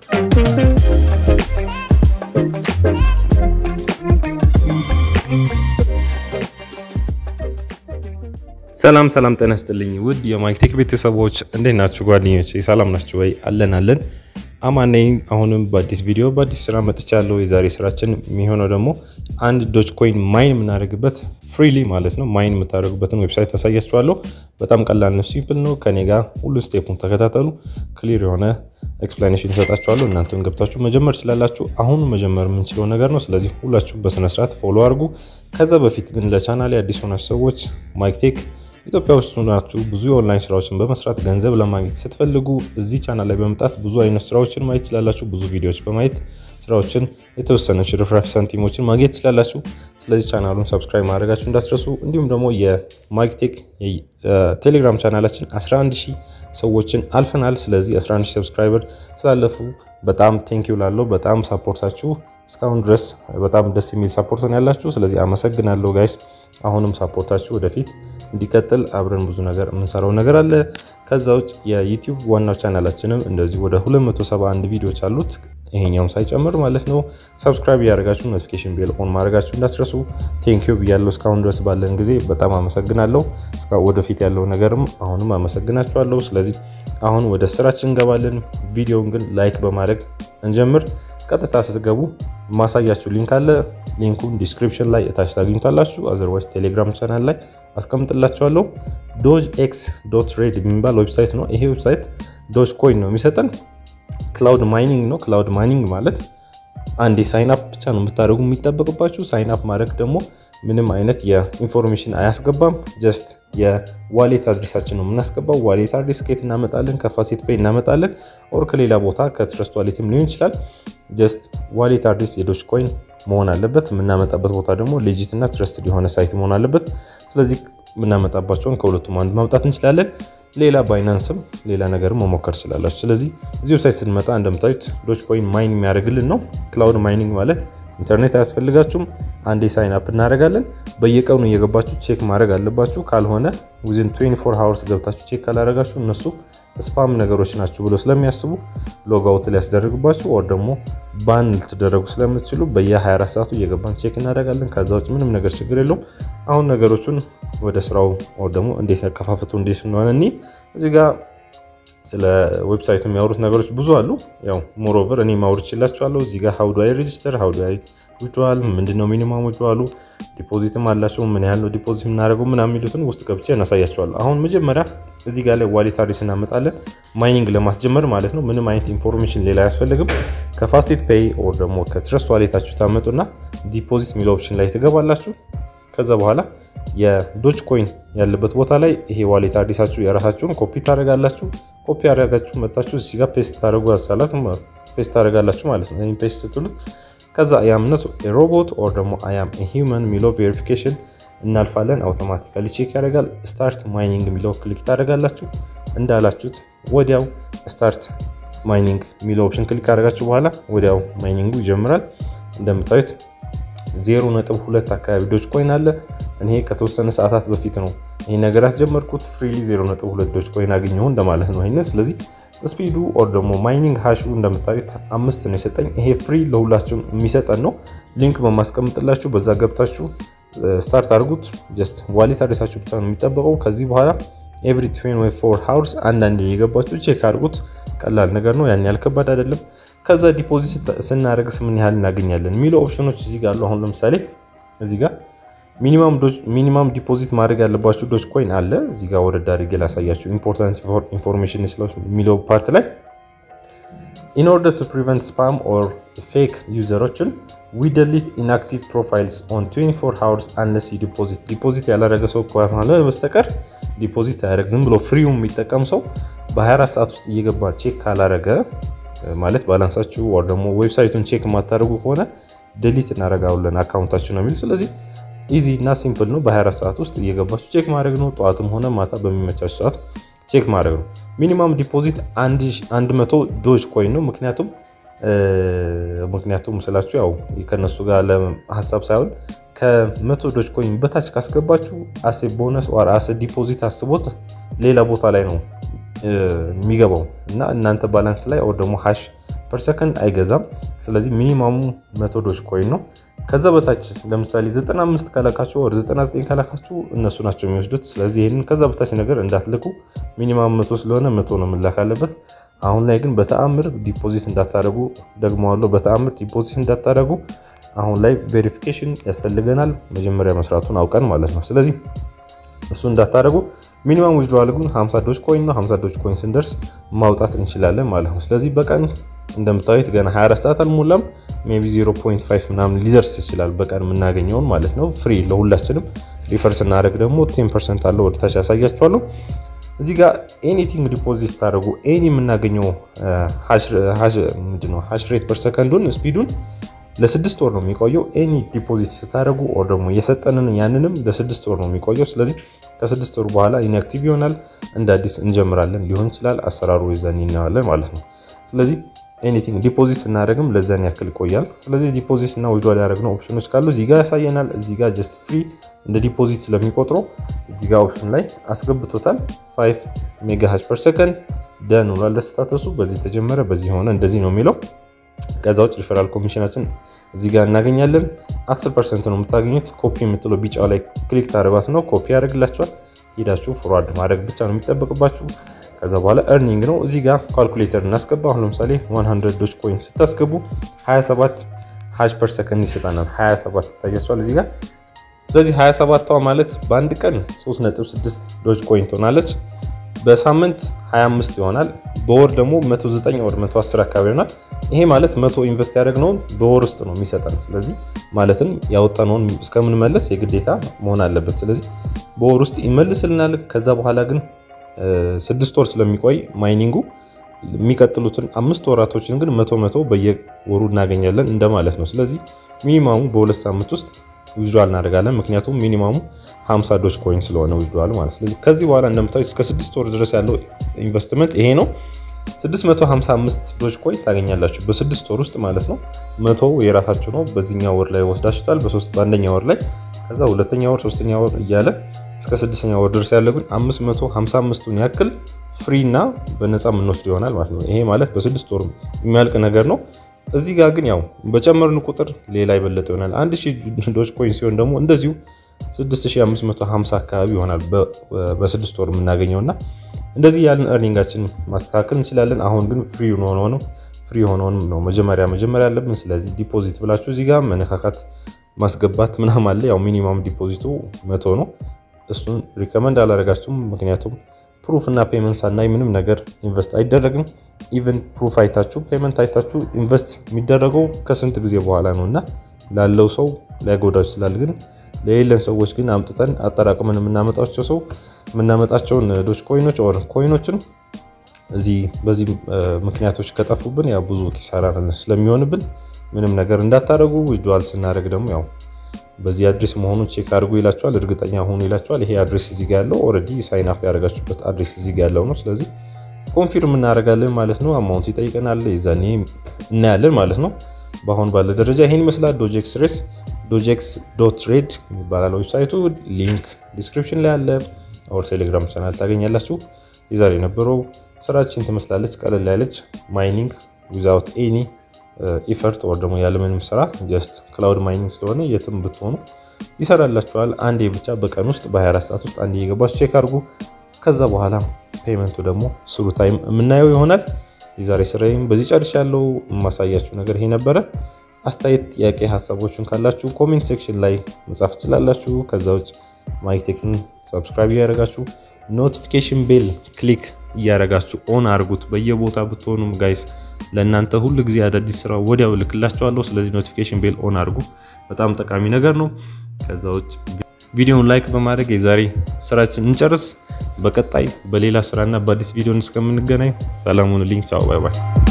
ሰላም ሰላም፣ ጤና ይስጥልኝ ውድ የማይክቴክ ቤተሰቦች እንዴት ናችሁ? ጓደኞች ሰላም ናችሁ ወይ? አለን አለን አማን ነኝ። አሁንም በአዲስ ቪዲዮ በአዲስ ስራ መጥቻለሁ። የዛሬ ስራችን የሚሆነው ደግሞ አንድ ዶጅ ኮይን ማይን የምናደርግበት ፍሪሊ ማለት ነው ማይን የምታደርጉበትን ዌብሳይት ታሳያችኋለሁ። በጣም ቀላል ነው፣ ሲምፕል ነው። ከኔ ጋር ሁሉ ስቴፑን ተከታተሉ። ክሊር የሆነ ኤክስፕላኔሽን ይሰጣችኋለሁ። እናንተም ገብታችሁ መጀመር ትችላላችሁ። አሁኑ መጀመር የምንችለው ነገር ነው። ስለዚህ ሁላችሁም በስነስርዓት ፎሎ አድርጉ። ከዛ በፊት ግን ለቻናሌ አዲስ ሆናችሁ ሰዎች ማይክቴክ ኢትዮጵያ ውስጥ ሆናችሁ ብዙ የኦንላይን ስራዎችን በመስራት ገንዘብ ለማግኘት ስትፈልጉ እዚህ ቻናል ላይ በመምጣት ብዙ አይነት ስራዎችን ማየት ትችላላችሁ። ብዙ ቪዲዮዎች በማየት ስራዎችን የተወሰነች ርፍራፊ ሳንቲሞችን ማግኘት ትችላላችሁ። ስለዚህ ቻናሉን ሰብስክራይብ ማድረጋችሁ እንዳትረሱ። እንዲሁም ደግሞ የማይክቴክ ቴሌግራም ቻናላችን 11 ሺህ ሰዎችን አልፈናል። ስለዚህ 11 ሺህ ሰብስክራይበር ስላለፉ በጣም ቴንኪው ላለው በጣም ሳፖርታችሁ እስካሁን ድረስ በጣም ደስ የሚል ሳፖርት ነው ያላችሁ። ስለዚህ አመሰግናለሁ ጋይስ። አሁንም ሳፖርታችሁ ወደፊት እንዲቀጥል አብረን ብዙ ነገር የምንሰራው ነገር አለ። ከዛ ውጭ የዩቲዩብ ዋናው ቻናላችንም እንደዚህ ወደ 271 ቪዲዮዎች አሉት ይሄኛውም ሳይጨምር ማለት ነው። ሰብስክራይብ እያደረጋችሁ ኖቲፊኬሽን ቤል ኦን ማድረጋችሁ እንዳትረሱ። ቴንኪዩ ብያለሁ። እስካሁን ድረስ ባለን ጊዜ በጣም አመሰግናለሁ። ወደፊት ያለው ነገርም አሁንም አመሰግናችኋለሁ። ስለዚህ አሁን ወደ ስራችን እንገባለን። ቪዲዮውን ግን ላይክ በማድረግ እንጀምር። ቀጥታ ስትገቡ ማሳያችሁ ሊንክ አለ። ሊንኩን ዲስክሪፕሽን ላይ እታች ታገኙታላችሁ። አዘርዋይስ ቴሌግራም ቻናል ላይ አስቀምጥላችኋለሁ። ዶጅ ኤክስ ዶት ሬድ የሚባል ዌብሳይት ነው። ይሄ ዌብሳይት ዶጅ ኮይን ነው የሚሰጠን። ክላውድ ማይኒንግ ነው። ክላውድ ማይኒንግ ማለት አንዴ ሳይን አፕ ብቻ ነው የምታደርጉ የሚጠበቅባችሁ። ሳይን አፕ ማድረግ ደግሞ ምንም አይነት የኢንፎርሜሽን አያስገባም። ጀስት የዋሌት አድሬሳችን ነው የምናስገባው። ዋሌት አድሬስ ከየት እናመጣለን? ከፋሴት ፔይ እናመጣለን፣ ኦር ከሌላ ቦታ ከትረስት ዋሌትም ሊሆን ይችላል። ጀስት ዋሌት አድሬስ የዶጅ ኮይን መሆን አለበት። የምናመጣበት ቦታ ደግሞ ሌጂት እና ትረስትድ የሆነ ሳይት መሆን አለበት። ስለዚህ የምናመጣባቸውን ከሁለቱም አንዱ ማምጣት እንችላለን። ሌላ ባይናንስም ሌላ ነገርም መሞከር ትችላላችሁ። ስለዚህ እዚህ ዌብሳይት ስንመጣ እንደምታዩት ዶጅ ኮይን ማይን የሚያደርግልን ነው። ክላውድ ማይኒንግ ማለት ኢንተርኔት አያስፈልጋችሁም። አንዴ ሳይን አፕ እናደርጋለን። በየቀኑ እየገባችሁ ቼክ ማድረግ አለባችሁ። ካልሆነ ዊዝን 24 ሃወርስ ገብታችሁ ቼክ ካላደረጋችሁ እነሱ ስፓም ነገሮች ናቸው ብሎ ስለሚያስቡ ሎጋውት ሊያስደርግባችሁ ወር ደግሞ ባን ልትደረጉ ስለምትችሉ በየ24 ሰዓቱ እየገባን ቼክ እናደርጋለን። ከዛ ውጭ ምንም ነገር ችግር የለውም። አሁን ነገሮቹን ወደ ስራው ወር ደግሞ እንዴት ያከፋፍቱ እንዴት እንደሆነ እኒ እዚህ ጋር ስለ ዌብሳይቱ የሚያወሩት ነገሮች ብዙ አሉ። ያው ሞሮቨር እኔ ማውር ይችላችኋለሁ። እዚህ ጋር ሀው ዱ አይ ሬጅስተር ሀው ዱ አይ ዊዝድራል ምንድነው ሚኒማም ዊዝድራሉ ዲፖዚትም አላቸው ምን ያህል ነው ዲፖዚት የምናደርገው ምናምን የሚሉትን ውስጥ ገብቼ እናሳያቸዋለሁ። አሁን መጀመሪያ እዚህ ጋር ላይ ዋሌት አድሬስ እናመጣለን። ማይኒንግ ለማስጀመር ማለት ነው። ምንም አይነት ኢንፎርሜሽን ሌላ አያስፈልግም። ከፋስቴት ፔይ ኦር ደግሞ ከትረስት ዋሌታችሁ ታመጡና ዲፖዚት የሚለው ኦፕሽን ላይ ትገባላችሁ። ከዛ በኋላ የዶጅ ኮይን ያለበት ቦታ ላይ ይሄ ዋሌት አዲሳችሁ የራሳችሁን ኮፒ ታደርጋላችሁ። ኮፒ ያደረጋችሁ መጣችሁ እዚህ ጋር ፔስት ታደርጋላችሁ ማለት ነው። ፔስት ስትሉት ከዛ አያምነት ሮቦት ኦር ደግሞ አያም ሂውመን የሚለው ቬሪፊኬሽን እናልፋለን። አውቶማቲካሊ ቼክ ያደርጋል። ስታርት ማይኒንግ የሚለው ክሊክ ታደርጋላችሁ። እንዳላችሁት ወዲያው ስታርት ማይኒንግ የሚለው ኦፕሽን ክሊክ ካደረጋችሁ በኋላ ወዲያው ማይኒንጉ ይጀምራል። እንደምታዩት ዜሮ ነጥብ ሁለት አካባቢ ዶጅ ኮይን አለ። እኔ ከተወሰነ ሰዓታት በፊት ነው ይህ ነገር ያስጀመርኩት። ፍሪሊ ዜሮ ነጥብ ሁለት ዶጅ ኮይን አገኘሁ እንደማለት ነው ይህንን። ስለዚህ ስፒዱ ኦር ደግሞ ማይኒንግ ሃሹ እንደምታዩት አምስት ነው የሰጠኝ። ይሄ ፍሪ ለሁላችሁም የሚሰጠን ነው። ሊንክ በማስቀምጥላችሁ በዛ ገብታችሁ ስታርት አድርጉት። ጀስት ዋሌት አድሬሳችሁ ብቻ ነው የሚጠበቀው። ከዚህ በኋላ ኤቭሪ ትዌንቲ ፎር ሃውርስ አንዳንድ የገባችሁ ቼክ አድርጉት። ቀላል ነገር ነው፣ ያን ያህል ከባድ አይደለም። ከዛ ዲፖዚት ስናደርግስ ምን ያህል እናገኛለን የሚለው ኦፕሽኖች እዚህ ጋር አሉ። አሁን ለምሳሌ እዚህ ጋር ሚኒማም ዲፖዚት ማድረግ ያለባችሁ ዶጅ ኮይን አለ። እዚህ ጋር ወረድ አድርጌ ላሳያችሁ። ኢምፖርታንት ኢንፎርሜሽን የሚለው ፓርት ላይ ኢን ኦርደር ቱ ፕሪቨንት ስፓም ኦር ፌክ ዩዘሮችን ዊ ደሊት ኢንአክቲቭ ፕሮፋይልስ ኦን 24 ሃውርስ አንለስ ዲፖዚት ዲፖዚት ያላረገ ሰው ከሆነ በስተቀር ዲፖዚት አያደርግ። ዝም ብሎ ፍሪው የሚጠቀም ሰው በ24 ሰዓት ውስጥ እየገባ ቼክ ካላረገ ማለት ባላንሳችሁ ወር ደግሞ ዌብሳይቱን ቼክ የማታደርጉ ከሆነ ደሊት እናደርጋለን አካውንታችሁ ነው የሚል። ስለዚህ ኢዚ እና ሲምፕል ነው። በ24 ሰዓት ውስጥ እየገባችሁ ቼክ ማድረግ ነው። ጠዋትም ሆነ ማታ በሚመቻችሁ ሰዓት ቼክ ማድረግ ነው። ሚኒማም ዲፖዚት 100 ዶጅ ኮይን ነው። ምክንያቱም ምክንያቱም ስላችሁ ያው ከነሱ ጋር ለሀሳብ ሳይሆን ከመቶ ዶጅ ኮይን በታች ካስገባችሁ አሴ ቦነስ ኦር አሴ ዲፖዚት አስቦት ሌላ ቦታ ላይ ነው የሚገባው እና እናንተ ባላንስ ላይ ኦር ደግሞ ሃሽ ፐር ሰከንድ አይገዛም። ስለዚህ ሚኒማሙ መቶ ዶጅ ኮይን ነው። ከዛ በታች ለምሳሌ 95 ከላካችሁ ወር 99 ከላካችሁ እነሱ ናቸው የሚወስዱት። ስለዚህ ይህንን ከዛ በታች ነገር እንዳትልኩ። ሚኒማም መቶ ስለሆነ መቶ ነው መላክ አለበት። አሁን ላይ ግን በተአምር ዲፖዚት እንዳታደረጉ ደግመዋለሁ፣ በተአምር ዲፖዚት እንዳታደረጉ። አሁን ላይ ቬሪፊኬሽን ያስፈልገናል፣ መጀመሪያ መስራቱን አውቀን ማለት ነው። ስለዚህ እሱ እንዳታደረጉ። ሚኒማም ዊዝድሮዋል ግን 50 ዶጅ ኮይን ነው። 50 ዶጅ ኮይን ስንደርስ ማውጣት እንችላለን ማለት ነው። ስለዚህ በቀን እንደምታዩት ገና 24 ሰዓት አልሞላም። ሜይ ቢ 0.5 ምናምን ሊደርስ ይችላል በቀን የምናገኘውን ማለት ነው። ፍሪ ለሁላችንም። ሪፈር ስናደርግ ደግሞ 10 ፐርሰንት አለው ወደታች ያሳያችኋለሁ። እዚህ ጋር ኤኒቲንግ ዲፖዚት ስታደርጉ ኤኒ የምናገኘው ምንድነው ሃሽ ሬት ፐር ሰከንዱን ስፒዱን ለስድስት ወር ነው የሚቆየው። ኤኒ ዲፖዚት ስታደርጉ ኦር ደግሞ የሰጠንን ያንንም ለስድስት ወር ነው የሚቆየው። ስለዚህ ከስድስት ወር በኋላ ኢንአክቲቭ ይሆናል። እንደ አዲስ እንጀምራለን ሊሆን ይችላል። አሰራሩ ይዘን እናያለን ማለት ነው። ስለዚህ ኤኒቲንግ ዲፖዚት ስናደርግም ለዛን ያክል ይቆያል። ስለዚህ ዲፖዚት እና ዊዝድሮል ያደረግነው ኦፕሽኖች ካሉ እዚህ ጋር ያሳየናል። እዚህ ጋር ጀስት ፍሪ እንደ ዲፖዚት ስለሚቆጥረው እዚህ ጋር ኦፕሽን ላይ አስገብቶታል። 5 ሜጋ ሃሽ ፐር ሰከንድ ደን ውሏል። ለስታተሱ በዚህ ተጀመረ፣ በዚህ ሆነ፣ እንደዚህ ነው የሚለው ከዛ ውጭ ሪፈራል ኮሚሽናችን እዚህ ጋር እናገኛለን። 10 ፐርሰንት ነው የምታገኙት። ኮፒ የምትለው ቢጫው ላይ ክሊክ ታደርጓት ነው ኮፒ ያደርግላችኋል። ሄዳችሁ ፎርዋርድ ማድረግ ብቻ ነው የሚጠበቅባችሁ። ከዛ በኋላ እርኒንግ ነው። እዚህ ጋር ካልኩሌተር እናስገባ። አሁን ለምሳሌ 100 ዶጅ ኮይን ስታስገቡ 27 ሃሽ ፐር ሰከንድ ይሰጠናል። 27 ይታያችኋል እዚህ ጋር። ስለዚህ 27ቷ ማለት በአንድ ቀን 3.6 ዶጅ ኮይን ትሆናለች። በሳምንት 25 ይሆናል። በወር ደግሞ 109 ወር 110 አካባቢ ይሆናል። ይሄ ማለት መቶ ኢንቨስት ያደረግነውን በወር ውስጥ ነው የሚሰጠን። ስለዚህ ማለትም ያወጣነውን እስከምንመለስ የግዴታ መሆን አለበት። ስለዚህ በወር ውስጥ ይመልስልናል። ከዛ በኋላ ግን ስድስት ወር ስለሚቆይ ማይኒንጉ የሚቀጥሉትን አምስት ወራቶችን ግን መቶ መቶ በየወሩ እናገኛለን እንደማለት ነው። ስለዚህ ሚኒማሙ በሁለት ሳምንት ውስጥ ዊዝድዋል እናደርጋለን። ምክንያቱም ሚኒማሙ 50 ዶጅ ኮይን ስለሆነ ዊዝድዋል ማለት። ስለዚህ ከዚህ በኋላ እንደምታዩት እስከ ስድስት ወር ድረስ ያለው ኢንቨስትመንት ይሄ ነው። 655 ዶጅ ኮይን ታገኛላችሁ በስድስት ወር ውስጥ ማለት ነው። መቶ የራሳችሁ ነው። በዚህኛው ወር ላይ ወስዳችሁታል፣ በሶስት በአንደኛ ወር ላይ ከዛ ሁለተኛ ወር፣ ሶስተኛ ወር እያለ እስከ ስድስተኛ ወር ድረስ ያለ ግን 555ቱን ያክል ፍሪ እና በነፃ የምንወስድ ይሆናል ማለት ነው። ይሄ ማለት በስድስት ወር የሚያልቅ ነገር ነው። እዚህ ጋር ግን ያው በጨመርን ቁጥር ሌላ ይበለጠ ይሆናል። 1000 ዶጅ ኮይን ሲሆን ደግሞ እንደዚሁ 6550 አካባቢ ይሆናል በስድስት ወር የምናገኘው እና እንደዚህ ያለን እርኒንጋችን ማስተካከል እንችላለን። አሁን ግን ፍሪ ሆኖ ነው ፍሪ ሆኖን ነው መጀመሪያ መጀመሪያ ያለብን። ስለዚህ ዲፖዚት ብላችሁ እዚህ ጋር መነካካት ማስገባት ምናምን አለ። ያው ሚኒማም ዲፖዚቱ መቶ ነው። እሱን ሪከመንድ አላደረጋችሁም ምክንያቱም ፕሩፍ እና ፔመንት ሳናይ ምንም ነገር ኢንቨስት አይደረግም። ኢቨን ፕሩፍ አይታችሁ ፔመንት አይታችሁ ኢንቨስት የሚደረገው ከስንት ጊዜ በኋላ ነው እና ላለው ሰው ሊያጎዳው ይችላል። ግን ለሌለን ሰዎች ግን አምጥተን አጠራቅመን የምናመጣቸው ሰው የምናመጣቸውን ዶጅ ኮይኖች ኦር ኮይኖችን እዚህ በዚህ ምክንያቶች ከጠፉብን ያው ብዙ ኪሳራ ስለሚሆንብን ምንም ነገር እንዳታደርጉ። ዊዝድዋል ስናደርግ ደግሞ ያው በዚህ አድሬስ መሆኑን ቼክ አድርጉ ይላቸዋል። እርግጠኛ ሆኑ ይላቸዋል። ይሄ አድሬስ እዚህ ጋር ያለው ኦልሬዲ ሳይን አፕ ያደረጋችሁበት አድሬስ እዚህ ጋር ያለው ነው። ስለዚህ ኮንፊርም እናደርጋለን ማለት ነው። አማውንት ይጠይቀናል፣ የዛኔ እናያለን ማለት ነው። በአሁን ባለ ደረጃ ይሄን ይመስላል። ዶጄክስ ሬስ ዶጄክስ ዶት ትሬድ ይባላል ዌብሳይቱ። ሊንክ ዲስክሪፕሽን ላይ አለ። ኦር ቴሌግራም ቻናል ታገኛላችሁ። የዛሬ የነበረው ስራችን ትመስላለች። ቀለል ያለች ማይኒንግ ዊዛውት ኤኒ ኢፈርት ወር ደግሞ ያለምንም ስራ ጀስት ክላውድ ማይኒንግ ስለሆነ የትም ብትሆኑ ይሰራላችኋል። አንዴ ብቻ በቀን ውስጥ በ24 ሰዓት ውስጥ አንዴ የገባችሁ ቼክ አድርጉ። ከዛ በኋላ ፔመንቱ ደግሞ ስሩ ታይም የምናየው ይሆናል። የዛሬ ስራዬም በዚህ ጨርሻለሁ። የማሳያችሁ ነገር ይሄ ነበረ። አስተያየት፣ ጥያቄ፣ ሀሳቦችን ካላችሁ ኮሜንት ሴክሽን ላይ መጻፍ ትችላላችሁ። ከዛ ውጭ ማይክቴክን ሰብስክራይብ እያደረጋችሁ ኖቲፊኬሽን ቤል ክሊክ እያደረጋችሁ ኦን አድርጉት። በየቦታ ብትሆኑም ጋይስ ለእናንተ ሁል ጊዜ አዳዲስ ስራ ወዲያው ልክላችኋለሁ። ስለዚህ ኖቲፊኬሽን ቤል ኦን አድርጉ፣ በጣም ጠቃሚ ነገር ነው። ከዛ ውጭ ቪዲዮውን ላይክ በማድረግ የዛሬ ስራችን እንጨርስ። በቀጣይ በሌላ ስራና በአዲስ ቪዲዮን እስከምንገናኝ ሰላሙን ልኝ ቻው፣ ባይ ባይ።